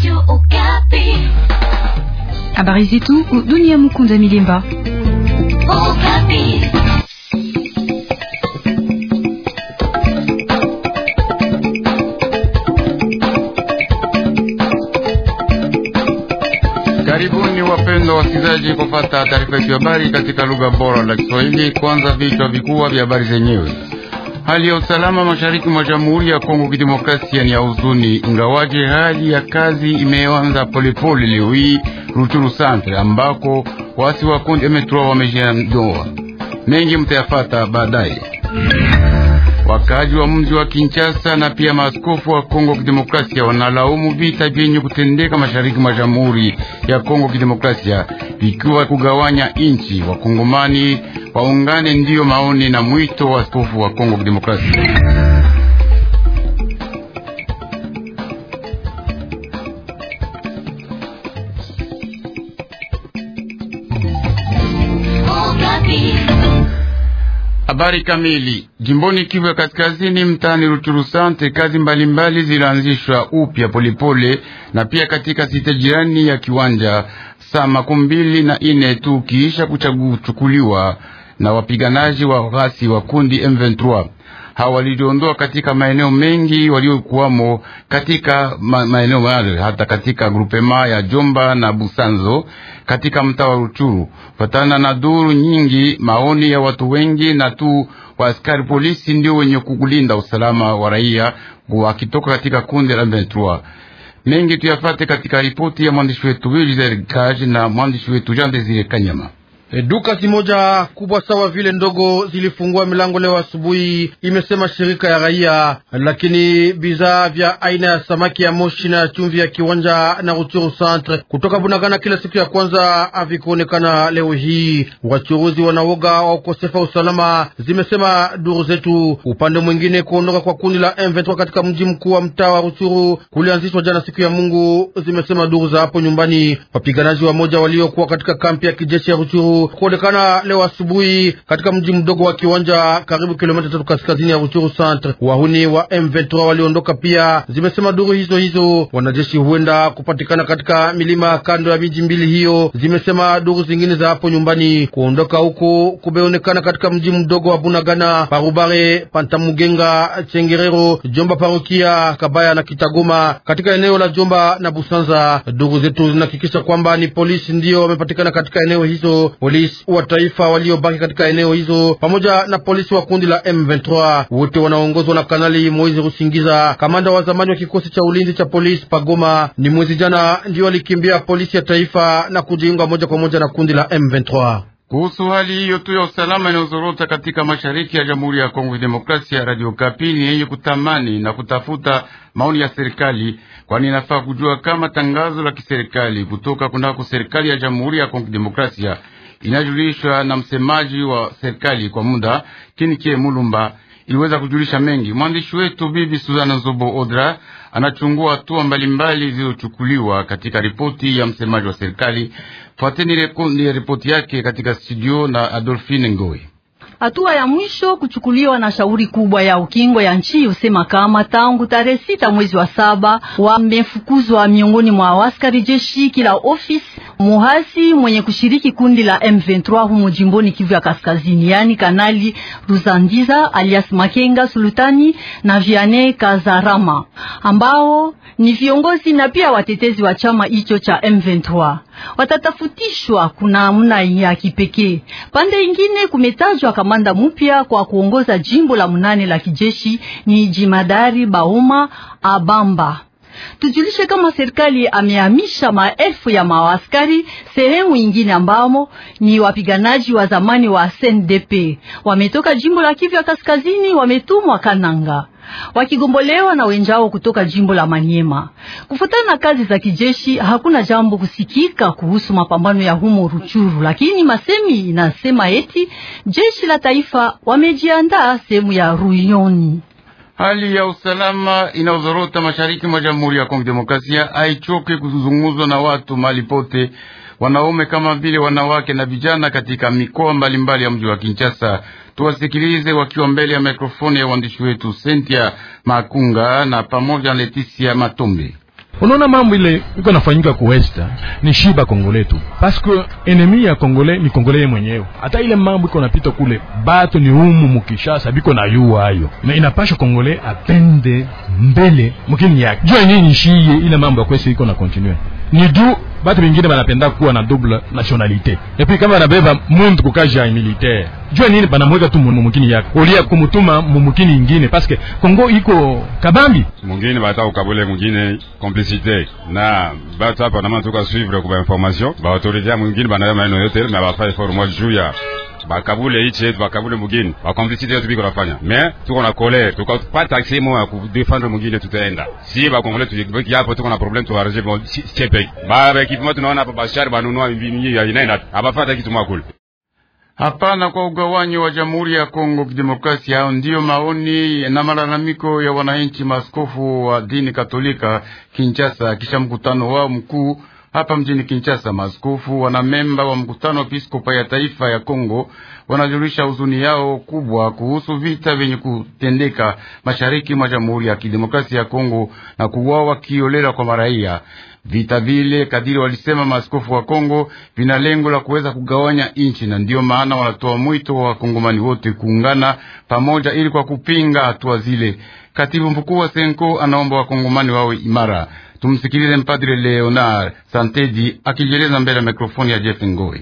Habari zetu dunia. Mukunda Milemba. Karibuni wapendwa wasikilizaji, kupata taarifa yetu ya habari katika lugha bora la Kiswahili. Kwanza vichwa vikubwa vya habari zenyewe. Hali ya usalama mashariki mwa Jamhuri ya Kongo Kidemokrasia ni ya huzuni, ingawaje hali ya kazi imeanza polepole leo hii Ruchuru Centre, ambako wasi wa kundi M3 wameshaondoa. Mengi mtayafata baadaye. Wakaji wa mji wa Kinshasa na pia maaskofu wa Kongo Kidemokrasia wanalaumu vita vyenye kutendeka mashariki mwa Jamhuri ya Kongo Kidemokrasia vikiwa kugawanya inchi. Wakongomani waungane, ndiyo maoni na mwito wa askofu wa Kongo Kidemokrasia. Habari kamili. Jimboni Kivu ya Kaskazini, mtaani Ruchuru Sante, kazi mbalimbali zilianzishwa upya polepole, na pia katika site jirani ya kiwanja saa makumi mbili na ine tu kiisha kuchukuliwa na wapiganaji wa ghasi wa kundi M23. Hawa waliondoa katika maeneo mengi waliokuwamo katika ma maeneo yale, hata katika grupema ya Jomba na Busanzo katika mtaa wa Ruchuru. Fatana na duru nyingi, maoni ya watu wengi na tu wa askari polisi ndio wenye kukulinda usalama wa raia wakitoka katika kundi la M23. Mengi tuyafate katika ripoti ya mwandishi wetu Willy Kaji na mwandishi wetu Jean Desire Kanyama. Duka zimoja kubwa sawa vile ndogo zilifungua milango leo asubuhi, imesema shirika ya raia, lakini bidhaa vya aina ya samaki ya moshi na chumvi ya kiwanja na Ruchuru Centre kutoka Bunagana kila siku ya kwanza havikuonekana leo hii. Wachuruzi wanawoga wa ukosefa usalama, zimesema duru zetu. Upande mwingine, kuondoka kwa kundi la M23 katika mji mkuu wa mtaa wa Ruchuru kulianzishwa jana siku ya Mungu, zimesema duru za hapo nyumbani. Wapiganaji wa moja waliokuwa katika kampi ya kijeshi ya Ruchuru kuonekana leo asubuhi katika mji mdogo wa Kiwanja, karibu kilomita tatu kaskazini ya Ruchuru Centre. Wahuni wa M23 waliondoka pia, zimesema duru hizo hizo. Wanajeshi huenda kupatikana katika milima kando ya miji mbili hiyo, zimesema duru zingine za hapo nyumbani. Kuondoka huko kumeonekana katika mji mdogo wa Bunagana, Parubare, Pantamugenga, Chengerero, Jomba, Parokia Kabaya na Kitagoma katika eneo la Jomba na Busanza. Duru zetu zinahakikisha kwamba ni polisi ndio wamepatikana katika eneo hizo polisi wa taifa waliobaki katika eneo hizo pamoja na polisi wa kundi la M23 wote wanaongozwa na Kanali Moizi Rusingiza, kamanda wa zamani wa kikosi cha ulinzi cha polisi Pagoma. Ni mwezi jana ndio walikimbia polisi ya taifa na kujiunga moja kwa moja na kundi la M23. Kuhusu hali hiyo tu ya usalama inayozorota katika mashariki ya Jamhuri ya Kongo Demokrasia, Radio Kapi ni yenye kutamani na kutafuta maoni ya serikali, kwani inafaa kujua kama tangazo la kiserikali kutoka kunako serikali ya Jamhuri ya Kongo Demokrasia inajulishwa na msemaji wa serikali kwa muda Kinikie Mulumba iliweza kujulisha mengi. Mwandishi wetu Bibi Suzana Zobo Odra anachungua hatua mbalimbali zilizochukuliwa katika ripoti ya msemaji wa serikali. Fuateni ripoti yake katika studio na Adolfine Ngoi. Hatua ya mwisho kuchukuliwa na shauri kubwa ya ukingo ya nchi usema kama tangu tarehe sita mwezi wa saba wamefukuzwa miongoni mwa askari jeshi kila ofisi muhasi mwenye kushiriki kundi la M23 humo jimboni Kivu ya Kaskazini, yani Kanali Ruzandiza alias Makenga Sultani na Viane Kazarama ambao ni viongozi na pia watetezi wa chama hicho cha M23 watatafutishwa kuna namna ya kipekee. Pande ingine kumetajwa kamanda mpya kwa kuongoza jimbo la munane la kijeshi ni jimadari Bauma Abamba. Tujulishe kama serikali amehamisha maelfu ya maaskari sehemu ingine ambamo ni wapiganaji wa zamani wa SNDP wametoka jimbo la Kivu ya Kaskazini, wametumwa Kananga wakigombolewa na wenjao kutoka jimbo la Manyema. Kufuatana na kazi za kijeshi, hakuna jambo kusikika kuhusu mapambano ya humo Ruchuru, lakini masemi inasema eti jeshi la taifa wamejiandaa sehemu ya Ruyoni. Hali ya usalama inaozorota mashariki mwa Jamhuri ya Kongo Demokrasia haichoke kuzungumzwa na watu mahali pote, wanaume kama vile wanawake na vijana katika mikoa mbalimbali ya mji wa Kinshasa. Tuwasikilize wakiwa mbele ya mikrofoni ya waandishi wetu Sentia Makunga na pamoja na Leticia Matombe. Unaona mambo ile iko nafanyika ku west ni shiba Kongole tu, parce que enemi ya Kongole ni Kongole mwenyewe. Hata ile mambo iko napita kule batu ni umu mukishasa biko na yua hayo, na inapasha Kongole apende mbele mukini yake jua nini shiye ile mambo ya kwesi iko na continue ni juu batu bingine banapenda kuwa na double nationalité et puis kama banabeba muntu kukaji ya militaire jua nini banamweka tu mumukini yake olia kumutuma mumukini ingine parce que Kongo iko kabambi mungine bata ukabule mungine complicité na batu hapa nama tuka suivre kwa information ba autorité ya mungine banaya maneno yote na bafa effort moja juu ya bakabule ichi yetu bakabule mugini bakomplicité yetu biko nafanya mais tuko na colère tukapata accès mo ya kudefendre mugine tutaenda si bakongole tubiki hapo tuko na problème tuarrange bon chepe ba equipement tunaona hapa bashari banunua mbini ya inaenda abafata kitu mwakule Hapana kwa ugawanyi wa Jamhuri ya Kongo Kidemokrasia. Hao ndiyo maoni na malalamiko ya wananchi maaskofu wa dini Katolika Kinshasa, kisha mkutano wao mkuu hapa mjini Kinshasa. Maaskofu wanamemba wa mkutano wa Episkopa ya taifa ya Kongo wanajulisha huzuni yao kubwa kuhusu vita vyenye kutendeka mashariki mwa Jamhuri ya Kidemokrasia ya Kongo na kuuawa kiolela kwa maraia. Vita vile kadiri walisema maaskofu wa Kongo vina lengo la kuweza kugawanya nchi, na ndiyo maana wanatoa mwito wa wakongomani wote kuungana pamoja ili kwa kupinga hatua zile. Katibu mkuu wa Senko anaomba wakongomani wawe imara. Tumsikilize mpadre Leonard Santedi akijieleza mbele ya mikrofoni ya Jeff Ngoi.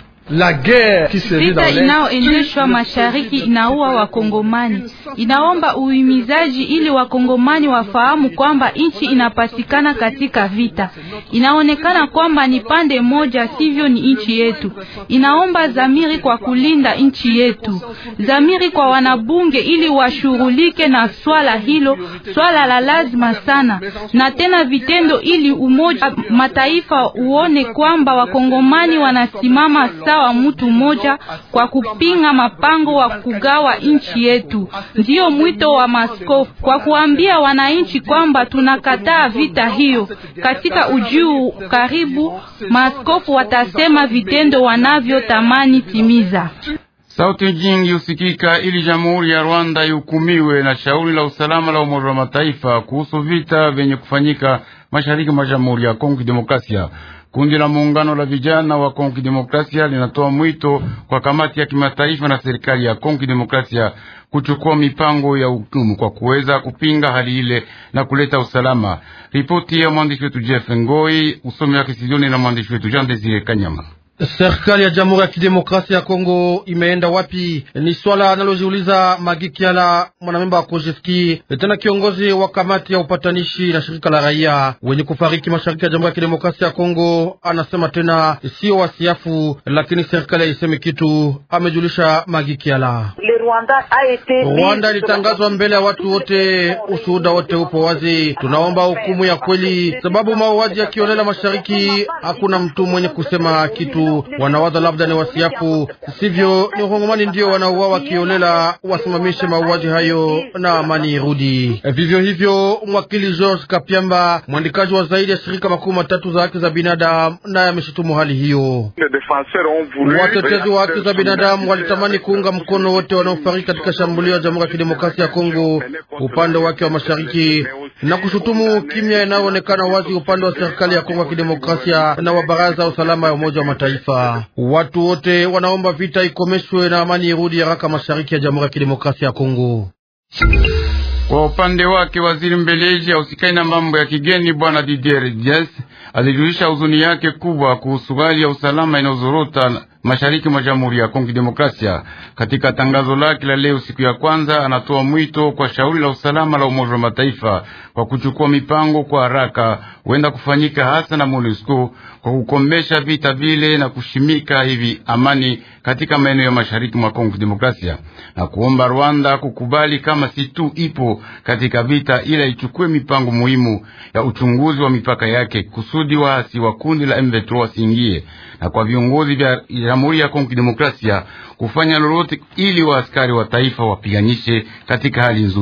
La guerre vita inayoendeshwa mashariki inaua Wakongomani. Inaomba uhimizaji ili Wakongomani wafahamu kwamba nchi inapatikana katika vita. Inaonekana kwamba ni pande moja, sivyo ni nchi yetu. Inaomba zamiri kwa kulinda nchi yetu, zamiri kwa wanabunge ili washughulike na swala hilo, swala la lazima sana, na tena vitendo, ili Umoja Mataifa uone kwamba Wakongomani wanasimama sawa wa mtu mmoja kwa kupinga mapango wa kugawa nchi yetu. Ndiyo mwito wa maskofu kwa kuambia wananchi kwamba tunakataa vita hiyo. Katika ujuu karibu, maskofu watasema vitendo wanavyotamani timiza. Sauti nyingi husikika ili Jamhuri ya Rwanda ihukumiwe na shauri la usalama la Umoja wa Mataifa kuhusu vita vyenye kufanyika mashariki mwa Jamhuri ya Kongo Kidemokrasia. Kundi la muungano la vijana wa Kongo Kidemokrasia linatoa mwito kwa kamati ya kimataifa na serikali ya Kongo Kidemokrasia kuchukua mipango ya hukumu kwa kuweza kupinga hali ile na kuleta usalama. Ripoti ya mwandishi wetu Jeff Ngoi, usomi wake studioni na mwandishi wetu Jean Desire Kanyama. Serikali ya Jamhuri ya Kidemokrasia ya Kongo imeenda wapi? Ni swala analojiuliza Magikiala, mwanamemba wa Kojeski, tena kiongozi wa kamati ya upatanishi na shirika la raia wenye kufariki mashariki ya Jamhuri ya Kidemokrasia ya Kongo. Anasema tena sio wasiafu, lakini serikali haisemi kitu, amejulisha Magikiala. Rwanda ilitangazwa mbele ya watu wote, ushuhuda wote upo wazi. Tunaomba hukumu ya kweli, sababu mauaji ya kiolela mashariki, hakuna mtu mwenye kusema kitu. Wanawaza labda ni wasiafu, sivyo? Ni Wakongomani ndio wanauawa kiolela. Wasimamishe mauaji hayo na amani irudi. Vivyo hivyo, mwakili George Kapiamba, mwandikaji wa zaidi ya shirika makumi matatu za haki za binadamu, naye ameshutumu hali hiyo. Watetezi wa haki za binadamu walitamani kuunga mkono wote wanaofariki katika shambulio ya Jamhuri ya Kidemokrasia ya Kongo upande wake wa mashariki na kushutumu kimya inayoonekana wazi upande wa serikali ya Kongo ya Kidemokrasia na wa baraza ya usalama ya Umoja wa Mataifa. Watu wote wanaomba vita ikomeshwe na amani irudi haraka mashariki ya Jamhuri ya Kidemokrasia ya Kongo. Kwa upande wake waziri mbeleji ausikai na mambo ya kigeni bwana Didier Dias alijulisha huzuni yake kubwa kuhusu hali ya usalama inayozorota mashariki mwa Jamhuri ya Kongo Demokrasia. Katika tangazo lake la leo siku ya kwanza, anatoa mwito kwa shauri la usalama la Umoja wa Mataifa kwa kuchukua mipango kwa haraka huenda kufanyika hasa na MONUSCO kwa kukomesha vita vile na kushimika hivi amani katika maeneo ya mashariki mwa Kongo Demokrasia, na kuomba Rwanda kukubali kama si tu ipo katika vita, ila ichukue mipango muhimu ya uchunguzi wa mipaka yake kusudi waasi wa kundi la M23 wasiingie, na kwa viongozi vya Jamhuri ya Kongo Demokrasia kufanya lolote ili waaskari wa taifa wapiganishe katika hali nzuri.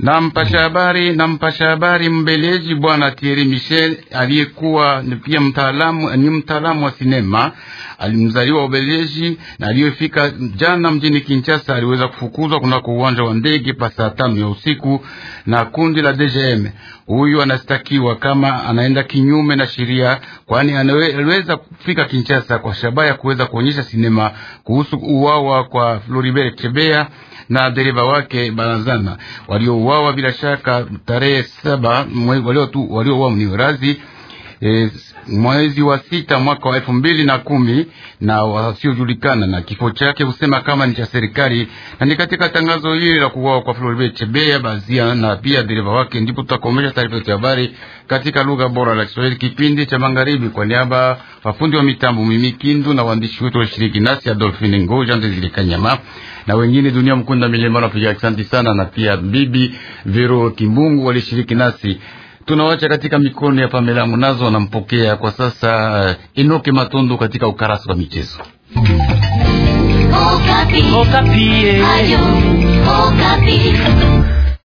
na mpasha habari na mpasha habari mbeleji bwana Thierry Michel aliyekuwa ni pia mtaalamu ni mtaalamu wa sinema alimzaliwa Ubeleji na aliyefika jana mjini Kinshasa aliweza kufukuzwa kunako uwanja wa ndege pa saa tano ya usiku na kundi la DGM. Huyu anastakiwa kama anaenda kinyume na sheria, kwani aliweza kufika Kinshasa kwa shabaha ya kuweza kuonyesha sinema kuhusu uwawa kwa Floribert Chebeya na dereva wake Barazana waliouawa bila shaka tarehe saba waliouawa mniwerazi e, mwezi wa sita mwaka wa elfu mbili na kumi na wasiojulikana, na kifo chake husema kama ni cha serikali, na ni katika tangazo hili la kuuawa kwa Floribert Chebeya Bazia na pia dereva wake, ndipo tutakomesha taarifa yetu ya habari katika lugha bora la Kiswahili, kipindi cha magharibi. Kwa niaba wafundi wa mitambo Mimi Kindu na waandishi wetu walishiriki nasi Adolfine Ngoja, Ndezile Kanyama na wengine dunia mkunda milima napiga asante sana, na pia bibi Vero Kimbungu walishiriki nasi tunawacha katika mikono ya Pamela Munazo wanampokea kwa sasa uh, Enoke Matondo katika ukarasa wa michezo. Okapi. Okapi. Ayo, Okapi.